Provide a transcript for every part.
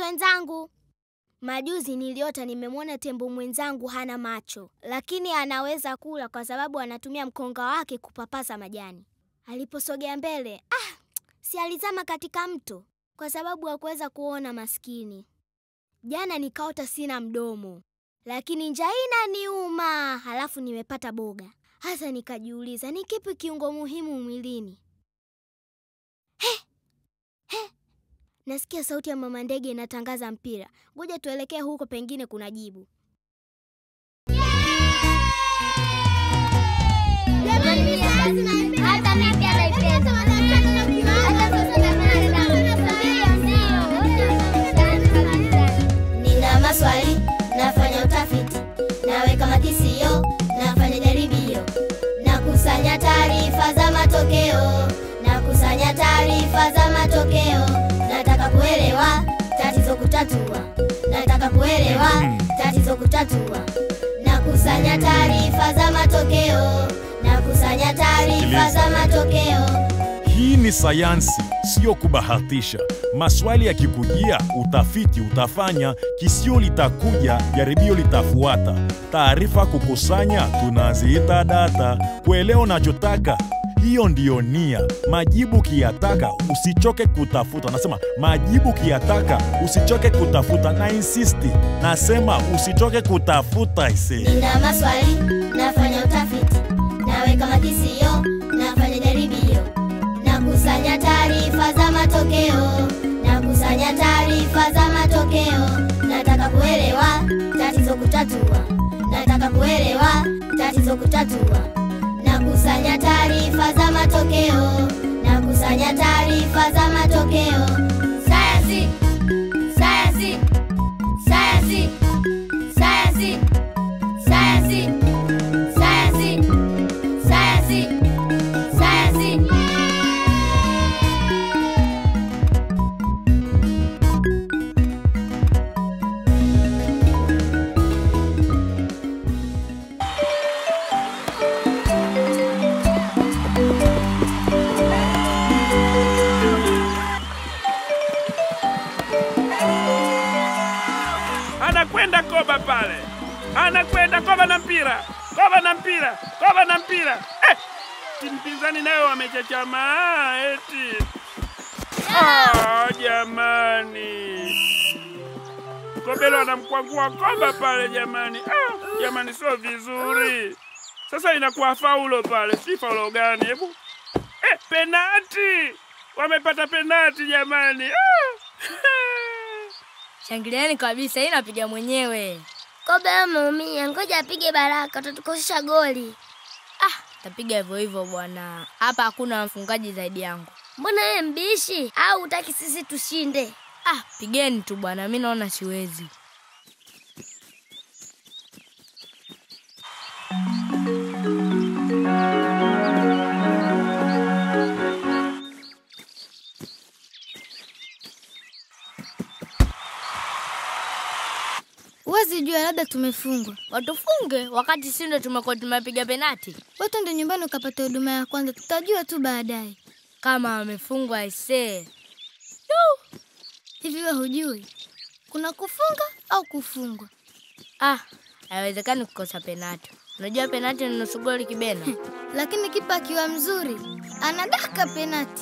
wenzangu. Majuzi niliota nimemwona tembo mwenzangu hana macho, lakini anaweza kula kwa sababu anatumia mkonga wake kupapasa majani. Aliposogea mbele, ah, si alizama katika mto kwa sababu hakuweza kuona maskini. Jana nikaota sina mdomo, lakini njaa inaniuma, halafu nimepata boga. Hasa nikajiuliza ni kipi kiungo muhimu mwilini? He, he. Nasikia sauti ya mama ndege inatangaza mpira. Ngoja tuelekee huko, pengine kuna jibu. Nina maswali, nafanya utafiti, naweka makisio, nafanya jaribio, nakusanya taarifa za matokeo, nakusanya taarifa za matokeo. Nataka kuelewa tatizo kutatua, nataka kuelewa tatizo kutatua, nakusanya taarifa za matokeo, nakusanya taarifa za matokeo. Hii ni sayansi, siyo kubahatisha. Maswali yakikujia, utafiti utafanya, kisio litakuja, jaribio litafuata. Taarifa kukusanya, tunaziita data. Kuelewa unachotaka, hiyo ndiyo nia. Majibu kiyataka, usichoke kutafuta. Nasema majibu kiyataka, usichoke kutafuta. Na insisti, nasema usichoke kutafuta ise. Nina maswali, nafanya utafiti, naweka makisio, nafanya jaribio, nakusanya taarifa za matokeo, nakusanya taarifa za matokeo. Nataka kuelewa tatizo kutatua, nataka kuelewa tatizo kutatua, nakusanya taarifa za matokeo, nakusanya taarifa za matokeo. Sayansi, sayansi, sayansi, sayansi. Sayansi, sayansi, sayansi, sayansi. anakwenda Koba pale, anakwenda Koba na mpira, Koba na mpira, Koba na mpira. Eh, timu pinzani nayo wamechachamaa eti. Ah, jamani, Kobelo anamkwangua Koba pale jamani. Ah, jamani, sio vizuri. Sasa inakuwa faulo pale, si faulo gani? Hebu eh, penati, wamepata penati jamani. Ah. Shangilieni kabisa, hii napiga mwenyewe. Kobe ameumia, ngoja apige Baraka, tutukosesha goli. Ah, tapiga hivyo hivyo bwana. Hapa hakuna mfungaji zaidi yangu. Mbona wewe mbishi au utaki sisi tushinde? Ah, pigeni tu bwana, mi naona siwezi. Huwezi jua, labda tumefungwa. Watufunge wakati si ndo tumekuwa tumepiga penati. Wewe twende nyumbani ukapata huduma ya kwanza, tutajua tu baadaye. Kama wamefungwa aisee. Hivi wewe hujui kuna kufunga au kufungwa? Ah, haiwezekani kukosa penati. Unajua penati ni nusu goli kibena. Lakini kipa akiwa mzuri anadaka penati.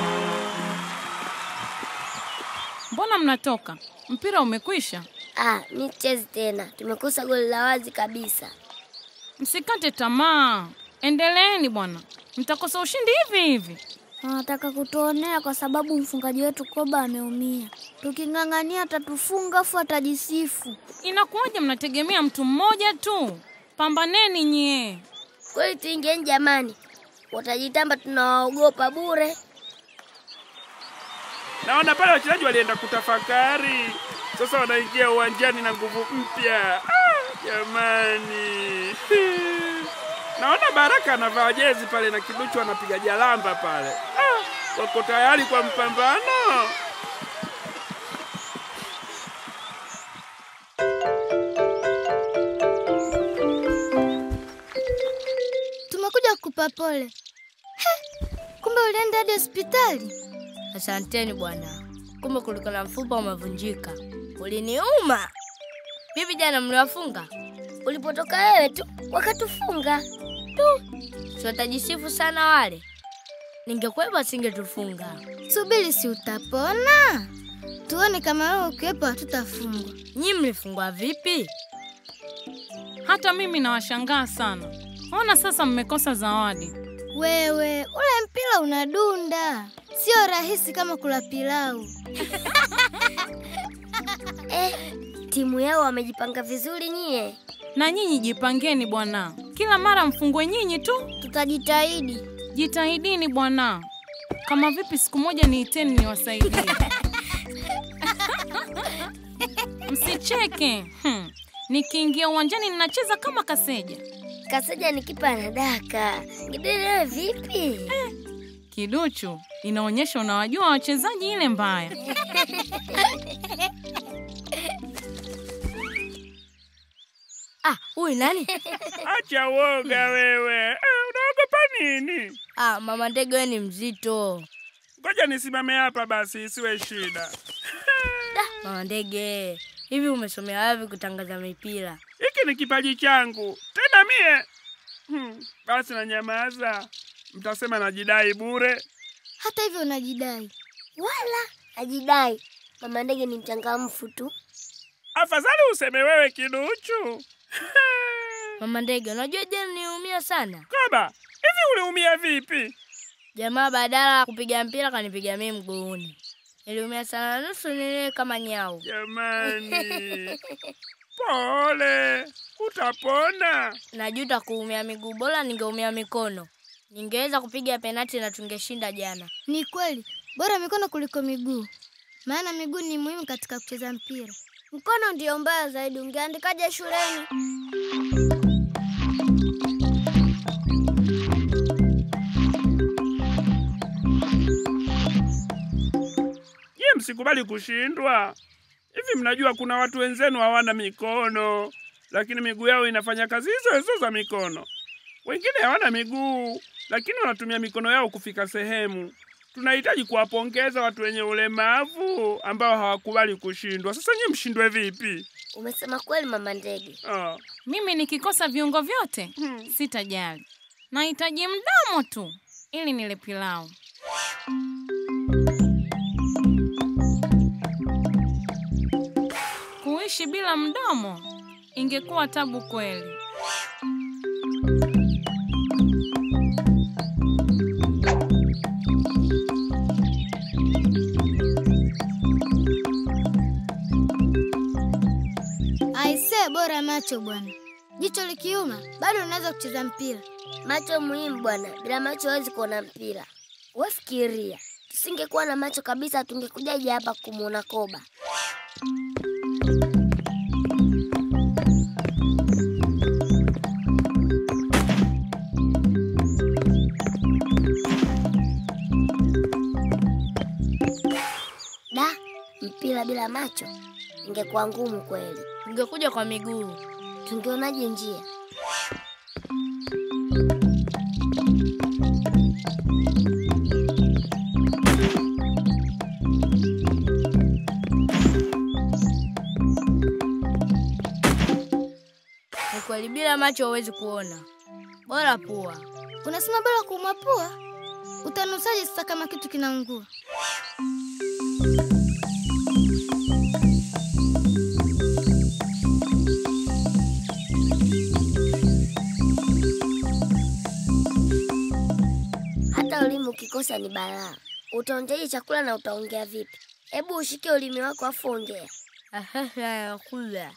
Mbona mnatoka? Mpira umekwisha. Ah, mi chezi tena, tumekosa goli la wazi kabisa. Msikate tamaa, endeleeni bwana, mtakosa ushindi hivi hivi. Wanataka kutuonea kwa sababu mfungaji wetu Koba ameumia. Tuking'ang'ania atatufunga afu atajisifu. Inakuwaje mnategemea mtu mmoja tu? Pambaneni nyie. Kweli tuingieni jamani, watajitamba tunawaogopa bure. Naona pale wachezaji walienda kutafakari, sasa wanaingia uwanjani na nguvu mpya. Ah, jamani, naona Baraka anavaa jezi pale na Kiduchu anapiga jalamba pale. Ah, wako tayari kwa mpambano. Tumekuja kukupa pole. He, kumbe ulienda hadi hospitali. Asanteni bwana. kumbe kulikuwa na mfupa umevunjika. Uliniuma. Vipi jana mliwafunga? Ulipotoka wewe tu wakatufunga. Si watajisifu sana wale. Ningekwepa singetufunga. Subiri, si utapona? Tuone kama wewe ukiwepo hatutafungwa. Nyi mlifungwa vipi? Hata mimi nawashangaa sana. Ona sasa mmekosa zawadi. Wewe ule mpira unadunda, sio rahisi kama kula pilau. Eh, timu yao wamejipanga vizuri nyie. Na nyinyi jipangeni bwana, kila mara mfungwe nyinyi tu. Tutajitahidi. Jitahidini bwana, kama vipi siku moja niiteni niwasaidie. Msicheke. Hmm. Nikiingia uwanjani ninacheza kama kaseja. Kaseja ni kipa na daka. Ngidere wewe vipi? Kiduchu, inaonyesha unawajua wachezaji ile mbaya. Ah, huyu nani? Acha woga wewe. Eh, unaogopa nini? Ah, mama ndege wewe ni mzito. Ngoja nisimame hapa basi, isiwe shida. Mama ndege, hivi umesomea wapi kutangaza mipira? Hiki ni kipaji changu tena mie. Hmm, basi na nyamaza, mtasema najidai bure. Hata hivyo unajidai. Wala ajidai. Mama ndege ni mchangamfu tu. Afadhali useme wewe kiduchu. Mama ndege, unajua jana niliumia sana. Koba, hivi uliumia vipi? Jamaa badala ya kupiga mpira kanipiga mimi mguuni. Niliumia sana nusu nile kama nyau. Jamani, pole, utapona. Najuta kuumia miguu, bora ningeumia mikono. Ningeweza kupiga penati na tungeshinda jana. Ni kweli, bora mikono kuliko miguu, maana miguu ni muhimu katika kucheza mpira. Mkono ndio mbaya zaidi. Ungeandikaje shuleni? Nyie msikubali kushindwa. Hivi mnajua kuna watu wenzenu hawana mikono, lakini miguu yao inafanya kazi hizo hizo za mikono. Wengine hawana miguu, lakini wanatumia mikono yao kufika sehemu. Tunahitaji kuwapongeza watu wenye ulemavu ambao hawakubali kushindwa. Sasa nyie mshindwe vipi? Umesema kweli mama ndege. Ah, Mimi nikikosa viungo vyote Hmm. sitajali, nahitaji mdomo tu ili nile pilau. Kuishi bila mdomo ingekuwa tabu kweli. Aisee, bora macho bwana. Jicho likiuma bado unaweza kucheza mpira. Macho muhimu bwana, bila macho huwezi kuona mpira. Wefikiria, tusingekuwa na macho kabisa, tungekujaje hapa kumwona Koba? Da, mpira bila macho ingekuwa ngumu kweli. Ungekuja kwa miguu. Tungeonaje njia? Ni kweli bila macho huwezi kuona. Bora pua. Unasema bora kuumwa pua? Utanusaje sasa kama kitu kinaungua? Hata ulimi ukikosa ni balaa. Utaonjaje chakula na utaongea vipi? Hebu ushike ulimi wako afu ongea. kula.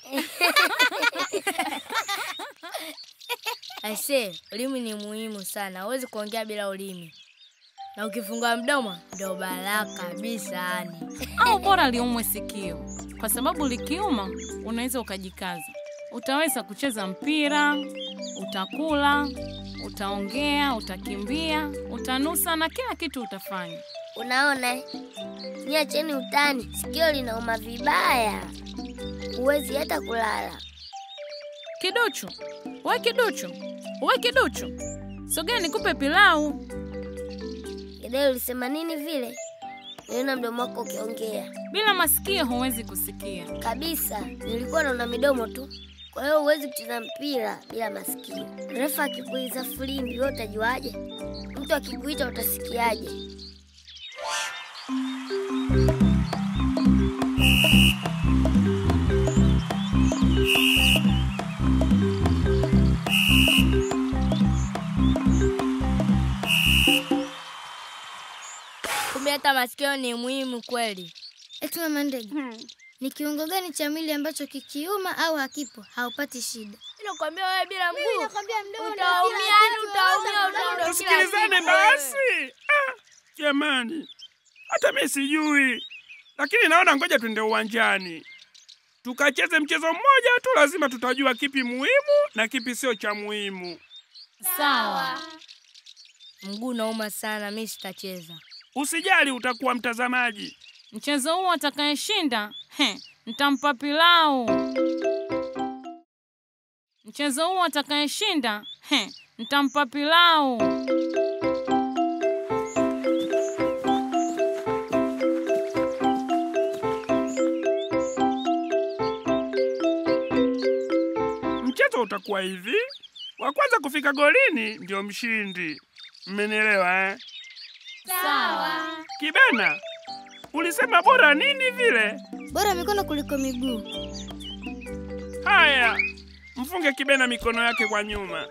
Aise, ulimi ni muhimu sana. Huwezi kuongea bila ulimi. Na ukifungua mdomo ndio balaa kabisa yani. Au bora liumwe sikio, kwa sababu likiuma unaweza ukajikaza. Utaweza kucheza mpira, utakula, utaongea, utakimbia, utanusa na kila kitu utafanya. Unaona, eh? niacheni utani, sikio linauma vibaya, huwezi hata kulala. Kiduchu, we kiduchu, we kiduchu, sogea nikupe pilau. Gedeo ulisema nini vile? niliona mdomo wako ukiongea Bila masikio huwezi kusikia. kabisa. Nilikuwa naona midomo tu, kwa hiyo huwezi kucheza mpira bila masikio. Refa akikuiza filimbi, wewe utajuaje? Mtu akikuita utasikiaje? Kumbe hata masikio ni muhimu kweli. Eti mama ndege, ni kiungo gani cha mwili ambacho kikiuma au hakipo haupati shida? Nakwambia wewe bila mguu nakwambia mdomo ndio utaumia, kila yani kitu, utaumia, wewe utaumia kila Tusikilizane siku basi. Ah, jamani, hata mi sijui, lakini naona ngoja twende uwanjani tukacheze mchezo mmoja tu, lazima tutajua kipi muhimu na kipi sio cha muhimu. Sawa. Mguu nauma sana, mi sitacheza. Usijali, utakuwa mtazamaji. Mchezo huu atakayeshinda, he, nitampa pilau. Mchezo huu atakayeshinda, he, nitampa pilau. Mchezo utakuwa hivi: wa kwanza kufika golini ndio mshindi. Mmenielewa eh? Sawa. Kibena, ulisema bora nini vile? Bora mikono kuliko miguu. Haya, mfunge Kibena mikono yake kwa nyuma.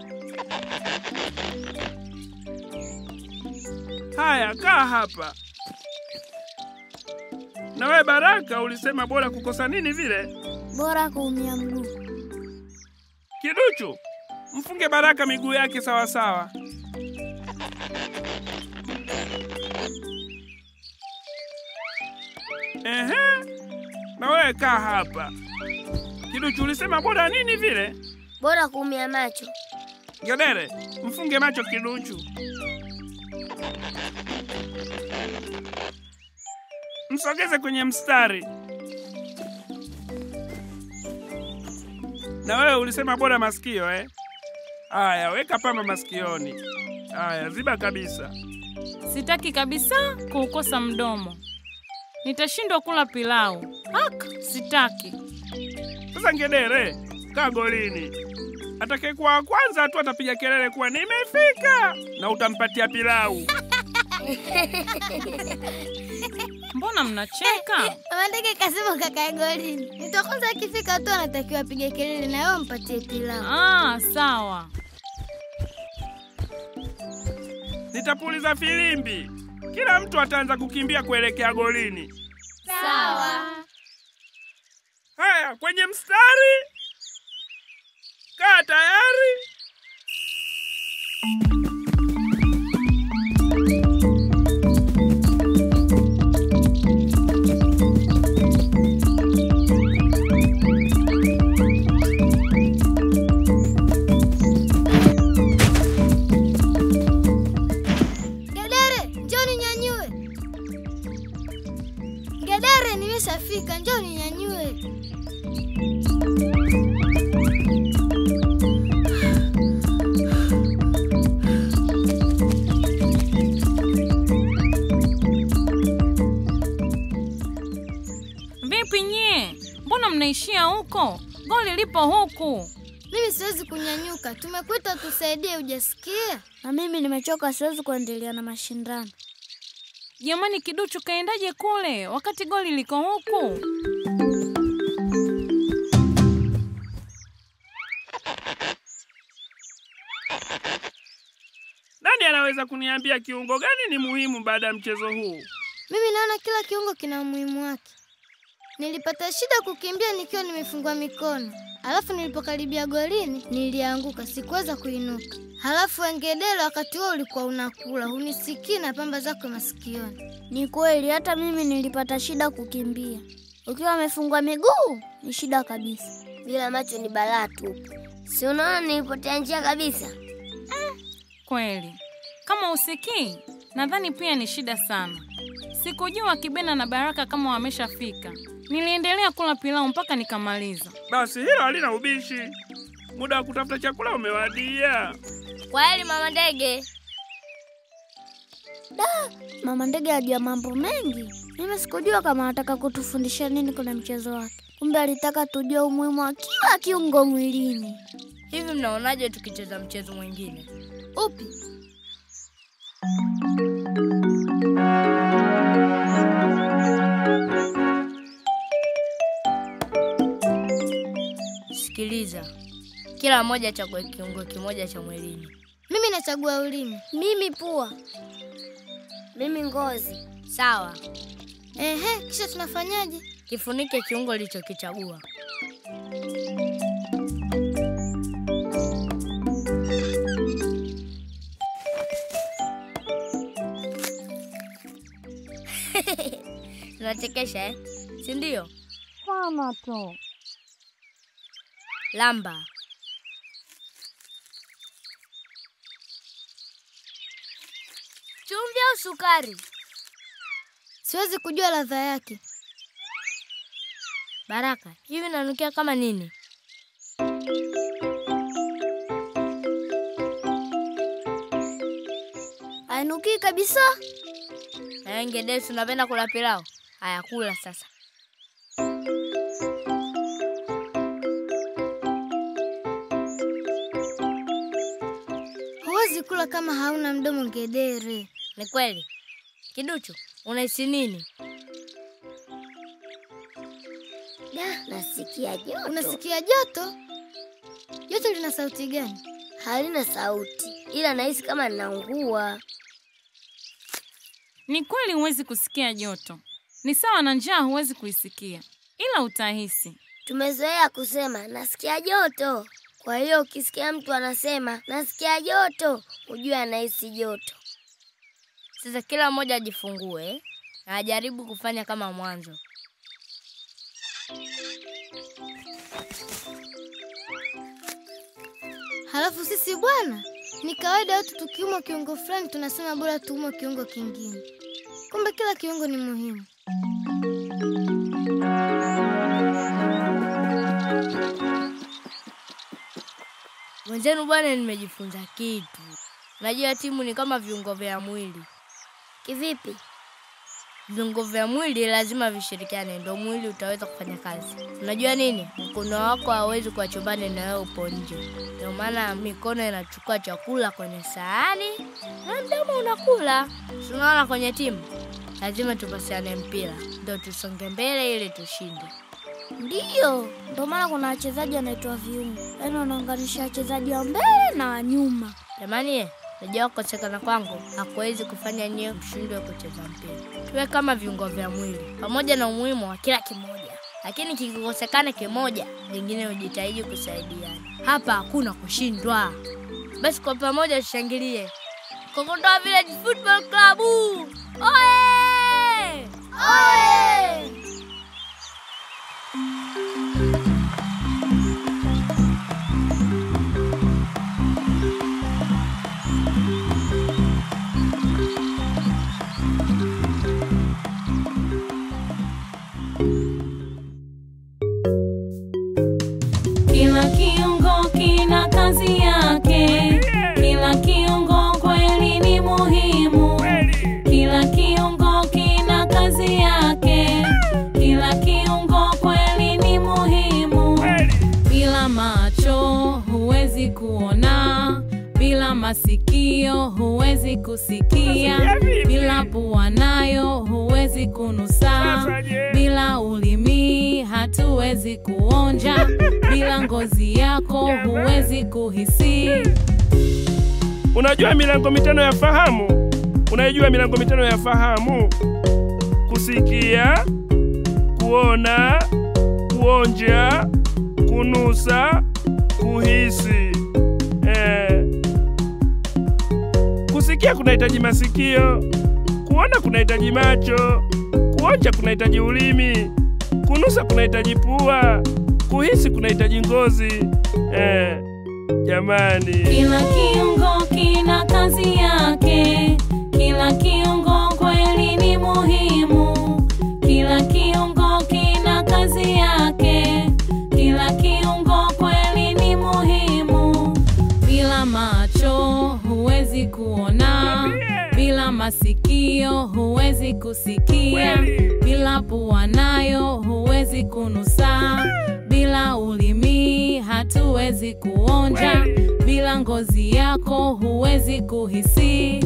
Haya, kaa hapa. Na wewe Baraka, ulisema bora kukosa nini vile? Bora kuumia mguu. Kiduchu, mfunge Baraka miguu yake sawa sawa. Ehe, na wewe kaa hapa. Kiduchu, ulisema bora nini vile? Bora kuumia macho. Gedere, mfunge macho Kiduchu. Msogeze kwenye mstari. Na wewe ulisema bora masikio eh? Aya, weka pamba masikioni. Aya, ziba kabisa. Sitaki kabisa kuukosa mdomo. Nitashindwa kula pilau. Hak, sitaki. Sasa Ngedere, kaa golini. Atakayekuwa wa kwanza tu atapiga kelele kuwa nimefika, na utampatia pilau. Mbona mnacheka? Mama ndege kasema kakae golini. Nitakonza akifika tu anatakiwa apige kelele na wewe mpatie pilau. Ah, sawa. Nitapuliza filimbi, kila mtu ataanza kukimbia kuelekea golini. Sawa. Haya, kwenye mstari, kaa tayari. Gedere, njoo ninyanyue. Gedere, nimeshafika, njoo ninyanyue. Vipi nyie? Mbona mnaishia huko? Goli lipo huku. Mimi siwezi kunyanyuka, tumekuita tusaidie, hujasikia? Na mimi nimechoka, siwezi kuendelea na mashindano. Jamani, kiduchu kaendaje kule wakati goli liko huku? Nani anaweza kuniambia kiungo gani ni muhimu baada ya mchezo huu? Mimi naona kila kiungo kina umuhimu wake. Nilipata shida kukimbia nikiwa nimefungwa mikono, halafu nilipokaribia golini nilianguka, sikuweza kuinuka. Halafu Engedele wakati huo ulikuwa unakula, hunisikii na pamba zako masikioni. Ni kweli, hata mimi nilipata shida kukimbia. Ukiwa amefungwa miguu ni shida kabisa. Bila macho ni balaa tupu. Si unaona nilipotea njia kabisa? Kweli, kama usikii, nadhani pia ni shida sana. Sikujua Kibena na Baraka kama wameshafika. Niliendelea kula pilau mpaka nikamaliza. Basi hilo halina ubishi. Muda wa kutafuta chakula umewadia. Kwa heri mama ndege. Da, mama ndege ajua mambo mengi. Mimi sikujua kama anataka kutufundisha nini kwenye mchezo wake. Kumbe alitaka tujue umuhimu wa kila kiungo mwilini. Hivi mnaonaje tukicheza mchezo mwingine? Upi? Sikiliza, kila mmoja achague kiungo kimoja cha mwilini. Mimi nachagua ulimi. Mimi pua. Mimi ngozi. Sawa, Ehe, kisha tunafanyaje? kifunike kiungo ulichokichagua. Tunachekesha eh? Si ndio? Sana tu. Lamba. Chumvi au sukari? Siwezi kujua ladha yake. Baraka, hivi nanukia kama nini? Ainukii kabisa. Na wewe Ngedesi, unapenda kula pilau? Haya, kula sasa. Huwezi kula kama hauna mdomo ngedere. Ni kweli. Kiduchu, unahisi nini? Da, nasikia joto. Unasikia joto? Joto lina sauti gani? Halina sauti, ila nahisi kama ninaungua. Ni kweli huwezi kusikia joto, ni sawa na njaa, huwezi kuisikia, ila utahisi. Tumezoea kusema nasikia joto. Kwa hiyo ukisikia mtu anasema nasikia joto, ujue anahisi joto. Sasa kila mmoja ajifungue na ajaribu kufanya kama mwanzo. Halafu sisi bwana, ni kawaida watu tukiumwa kiungo fulani tunasema bora tuumwe kiungo kingine. Kumbe kila kiungo ni muhimu. Mwenzenu bwana, nimejifunza kitu. Najua timu ni kama viungo vya mwili. Kivipi? Viungo vya mwili lazima vishirikiane, ndio mwili utaweza kufanya kazi. Unajua nini? Mkono wako hawezi kuwa chumbani na wewe upo nje, ndio maana mikono inachukua chakula kwenye sahani na mdomo unakula. Si unaona kwenye timu lazima tupasiane mpira, ndio tusonge mbele ili tushinde. Ndiyo, ndio maana kuna wachezaji wanaitwa viungo, yaani wanaunganisha wachezaji wa mbele na wa nyuma. Jamani, ye, najua kukosekana kwangu hakuwezi kufanya nyewe mshindwe kucheza mpira. Tuwe kama viungo vya mwili, pamoja na umuhimu wa kila kimoja, lakini kikikosekana kimoja, vingine hujitahidi kusaidiana. Hapa hakuna kushindwa. Basi kwa pamoja tushangilie Kokotoa Village Football Club! Oye! Oye! Kila kiungo kina kazi yake, kila kiungo kweli ni muhimu. Kweli. Kila kiungo kina kazi yake, kila kiungo kweli ni muhimu. Kweli. Bila macho huwezi kuona, bila masikio huwezi kusikia, Nasikia vipi? bila pua nayo huwezi kunusa, Sasa je? bila ulimi hatuwezi kuonja, bila ngozi yako huwezi kuhisi. Unajua milango mitano ya fahamu? Unaijua milango mitano ya fahamu? Kusikia, kuona, kuonja, kunusa, kuhisi. Eh. Kusikia kunahitaji masikio, kuona kunahitaji macho, kuonja kunahitaji ulimi, kunusa kunahitaji pua, kuhisi kunahitaji ngozi. Eh. Jamani. Kila kiungo kina kazi yake, kila kiungo kweli ni muhimu. Kila kiungo kina kazi yake, kila kiungo kweli ni muhimu. Bila macho huwezi kuona, bila masikio huwezi kusikia, bila pua nayo huwezi kunusa, bila ulimi hatuwezi kuonja, bila ngozi yako huwezi kuhisi.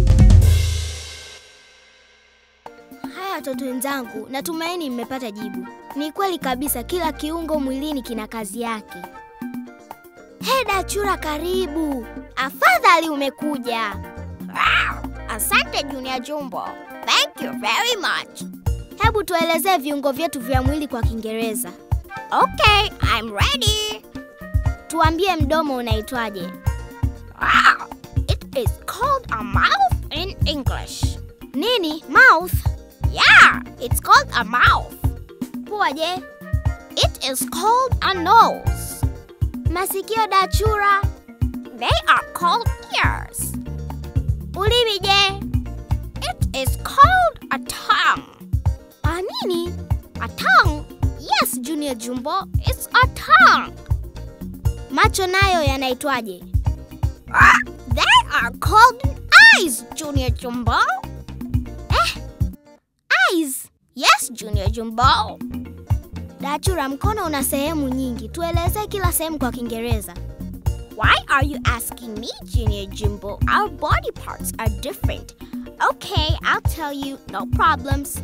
Haya watoto wenzangu, natumaini mmepata jibu. Ni kweli kabisa, kila kiungo mwilini kina kazi yake. He Dachura, karibu. Afadhali umekuja. Wow, asante Junior Jumbo. Thank you very much. Hebu tuelezee viungo vyetu vya mwili kwa Kiingereza. Okay, I'm ready. Tuambie mdomo unaitwaje? Wow, it is called a mouth in English. Nini? Mouth? Yeah, it's called a mouth. Pua je? It is called a nose. Masikio Dachura? They are called ears. Ulimi je? It is called a tongue. A nini? A tongue? Yes, Junior Jumbo, it's a tongue. Macho nayo yanaitwaje? Ah, they are called eyes, Junior Jumbo. Eh? Eyes? Yes, Junior Jumbo. Dachura, mkono una sehemu nyingi. Tueleze kila sehemu kwa Kiingereza. Why are you asking me, Junior Jumbo? Our body parts are different. Okay, I'll tell you, no problems.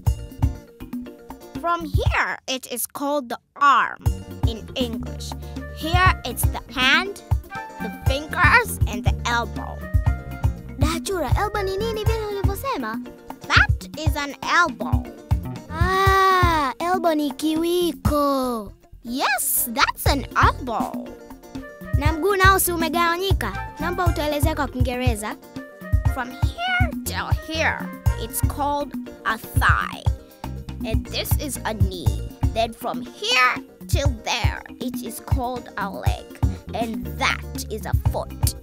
From here, it is called the arm in English. Here, it's the hand, the fingers, and the elbow. Dachura, elbow ni nini vile ulivyosema? That is an elbow. Ah, elbow ni kiwiko. Yes, that's an elbow. Na mguu nao si umegawanyika? Naomba utaelezea kwa Kiingereza. From here till here, it's called a thigh. And this is a knee. Then from here till there, it is called a leg. And that is a foot.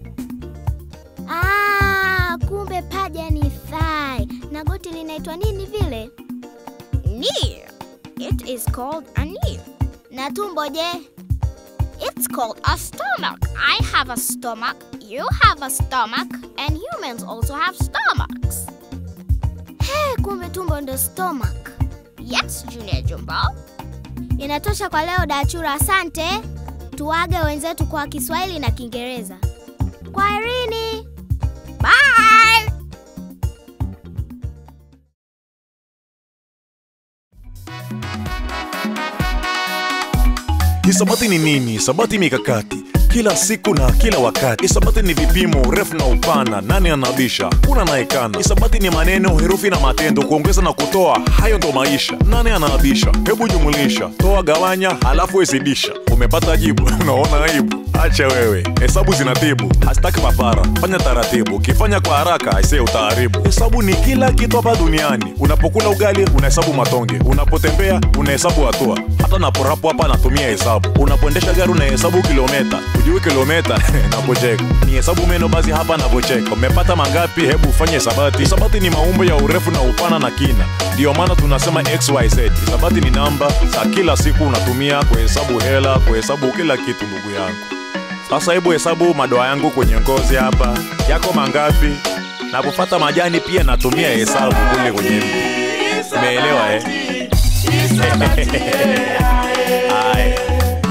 Ah, kumbe paja ni thigh. Na goti linaitwa nini vile? Knee. It is called a knee. Na tumbo je? It's called a stomach. I have a stomach, you have a stomach, and humans also have stomachs. Hey, kumbe tumbo ndo stomach. Yes, Junior Jumbo. Inatosha kwa leo Dachura, asante. Tuage wenzetu kwa Kiswahili na Kiingereza. Kwaherini. Bye. Hisabati ni nini? Hisabati mikakati kila siku na kila wakati. Hisabati ni vipimo, urefu na upana, nani anabisha, kuna naekana. Hisabati ni maneno, herufi na matendo, kuongeza na kutoa, hayo ndo maisha. Nani anaabisha? Hebu jumulisha, toa, gawanya, halafu hesibisha. Umepata jibu? Unaona aibu? Acha wewe, hesabu zinatibu, hasitaki papara. Fanya taratibu, ukifanya kwa haraka aisee utaharibu. Hesabu ni kila kitu hapa duniani. Unapokula ugali unahesabu matonge, unapotembea unahesabu hatua, hata naporapo hapa natumia hesabu. Unapoendesha gari unahesabu kilometa, ujui kilometa napocheka ni hesabu meno, basi hapa napocheka. Umepata mangapi? Hebu ufanye hisabati. Hisabati ni maumbo ya urefu na upana na kina, ndiyo maana tunasema xyz. Hisabati ni namba za kila siku unatumia kuhesabu hela, kuhesabu kila kitu, ndugu yangu. Sasa hebu hesabu madoa yangu kwenye ngozi hapa, yako mangapi? Napopata majani pia natumia hesabu kule kwenye mti. Umeelewa eh? Haya.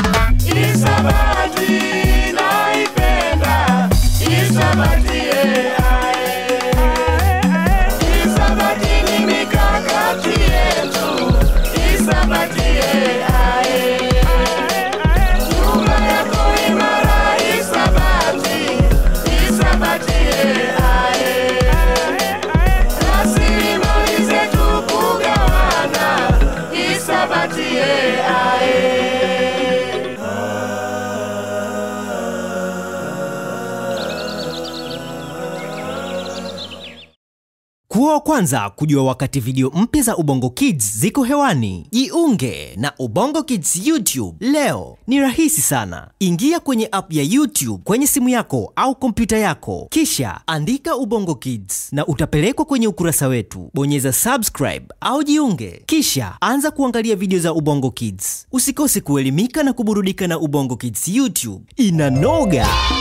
Kuwa wa kwanza kujua wakati video mpya za Ubongo Kids ziko hewani. Jiunge na Ubongo Kids YouTube leo. Ni rahisi sana. Ingia kwenye app ya YouTube kwenye simu yako au kompyuta yako, kisha andika Ubongo Kids na utapelekwa kwenye ukurasa wetu. Bonyeza subscribe au jiunge, kisha anza kuangalia video za Ubongo Kids. Usikose kuelimika na kuburudika na Ubongo Kids YouTube. Inanoga!